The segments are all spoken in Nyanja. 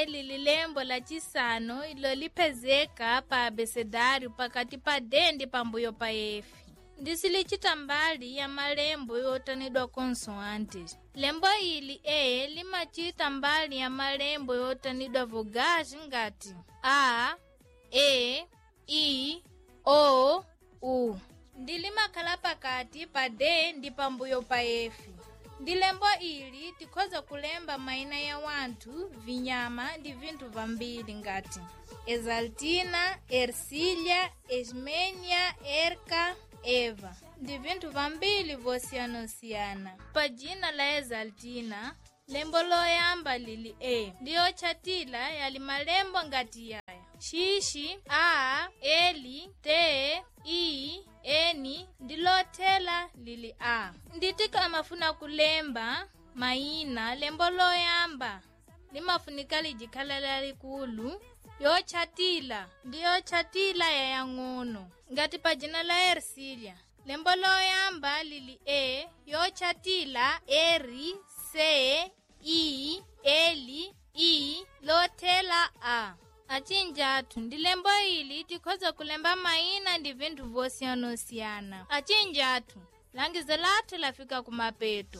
lili lembo la cisanu ilo liphezeka pa abesedário pakati pa d ndi pambuyo pa f ndisilicita mbali ya malembo yotanidwa consoantes lembo ili e limacita mbali ya malembo yotanidwa vogais ngati a e i o u ndi limakhala pakati pa d ndi pambuyo pa f ndi lembo ili tikhoza kulemba mayina ya wanthu vinyama ndi vinthu vambiri ngati exaltina ercília esmenia erca eva ndi vinthu vambiri vosiyanasiyana pa dzina la exaltina lembo loyamba lili e ndi otchatira yali malembo ngati yaya xixi a eli te i eni ndi lothela lili a nditi amafuna kulemba mayina lembo loyamba limafunika lijikhala lalikulu yotchatila ndi yotchatila yayang'ono ngati pa dzina la ersilia lembo loyamba lili e yotchatila eri se i eli i lothela a acinja athu ndi lembo ili tikhoza kulemba mayina ndi vinthu vosiyanasiyana acinja athu langizo lathu lafika kumapeto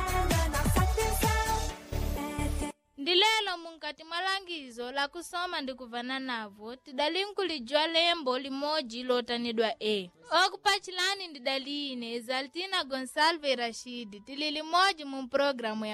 ndi lelo munkati mwa langizo lakusoma ndi kuvana navo tidali nkulijwa lembo limodzi lotanidwa e okupachilani ndidali ine exaltina gonsalve rashidi tili limodzi mu pulogalamu ya